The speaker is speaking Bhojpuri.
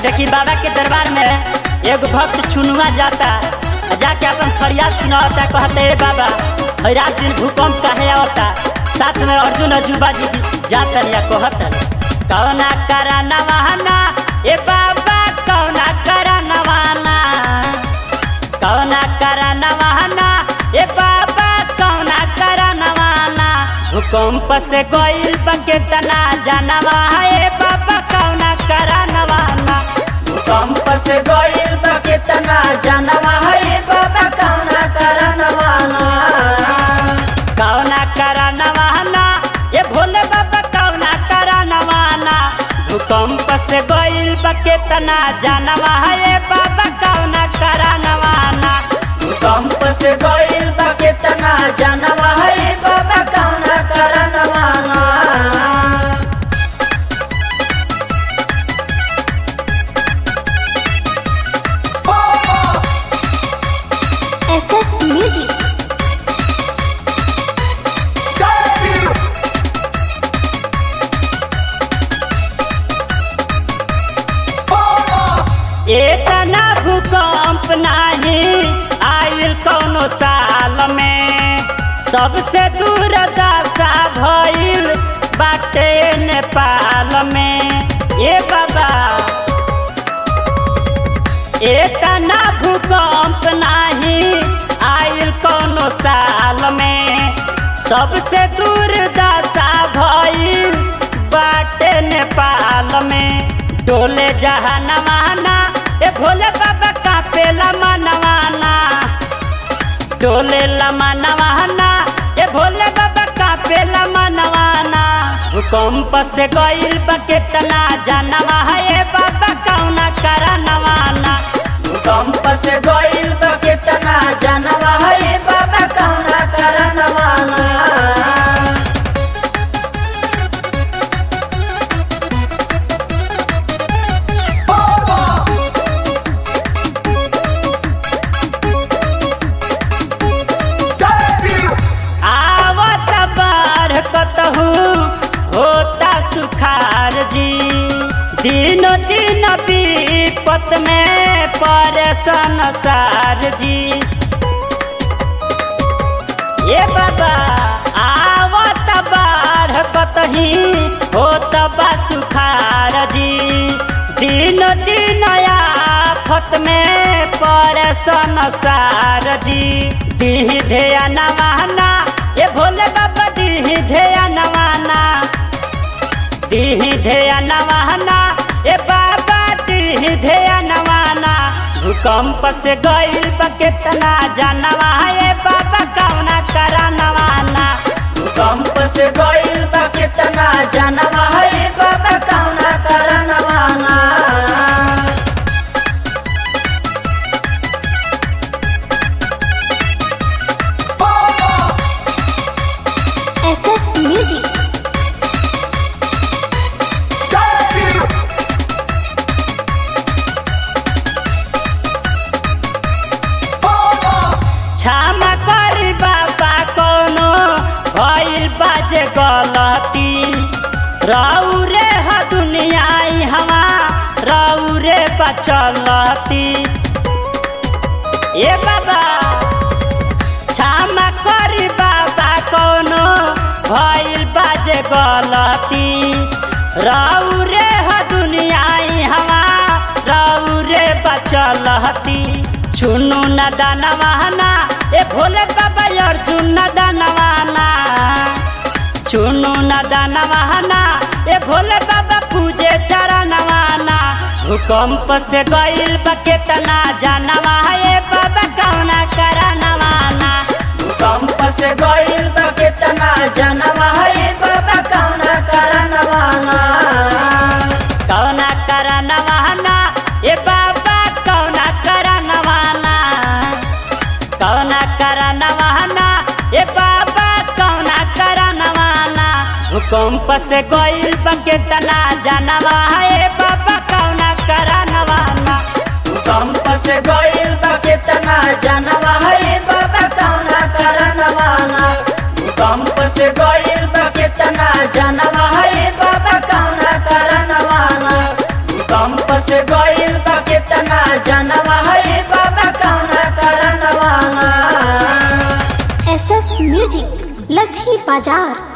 देखी बाबा के दरबार में एगो भक्त चुनुआ जाता आ जाके अपन फरियाद सुनावता कहते हे बाबा हर रात दिन भूकंप काहे आवता साथ में अर्जुन अजूबा जी भी जातन या कहतन कौना करा नवाना ए बाबा कौना करा नवाना कौना करा नवाना ए बाबा कौना करा नवाना भूकंप से गइल बके तना जानवा ए बाबा कौना करा नवाना भूकंप से गइल बा केतना जानवा है बाबा कौना करा नवाना कौना करा नवाना ए भोले बाबा कौना करा नवाना भूकंप से गइल बके तना जानवा ए बाबा कौना करा नवाना भूकंप से गइल बा केतना जानवा है बाबा कौना करा नवाना SS Music. इतना भूकंप नाही आयल कौनो साल में सबसे दूर दशा भइल बाटे नेपाल में ए बाबा इतना भूकंप नाही आयल कौनो साल में सबसे दूर दशा भइल बाटे नेपाल में डोले जहानवाना ए भोले बाबा कापेला मनवाना डोले लमा नवाना ए भोले बाबा कापेला मनवाना भूकंप से गइल बा केतना जानवा है ए बाबा कौना करा नवाना भूकंप से गइल बा केतना जानवा है बाबा कौना करा नवाना आवत बाढ़ कतहु होता सुखार जी दिन दिन विपत में परेशान सार जी ये बाबा आवत बाढ़ कतही होत बा सुखार जी दिन दिन आफत में परेशान सार जी दीह धेया नवाना ये भोले बाबा दीह धेया नवाना दीह धेया नवाना ए बाबा दीह धेया नवाना भूकंप से गइल बा केतना जानवा ए बाबा कौना करा नवाना भूकंप से गइल बा केतना जानवा है बाबा कौना करा नवाना SS Music. क्षमा करी बाबा कोनो भइल बाजे गलती रहू रे ह दुनिया हवा रहू रे बचलती ए बाबा क्षमा करी बाबा कोनो भइल बाजे गलती रहू रे ह दुनिया हवा रहू रे बचलती चुनु न दानवाना ए भोले बाबा अर्जुन न दानवाना चुनु न दानवाना ए भोले बाबा पूजे चरणवाना भूकंप से गइल बा केतना जानवा ए बाबा कौना करा नवाना भूकंप से गइल बा केतना जानवा है बाबा कौना करा नवाना कौना करा नवाना ए बाबा कौना करा नवाना कौना करा नवाना ए बाबा कौना करा नवाना भूकंप से गइल बा केतना जानवा ए बाबा कौना करा नवाना भूकंप से गइल बा केतना जानवा है बाबा कौना करा नवाना भूकंप से गइल बा केतना जानवा है बाबा कौना करा नवाना भूकंप से गइल लधी बाजार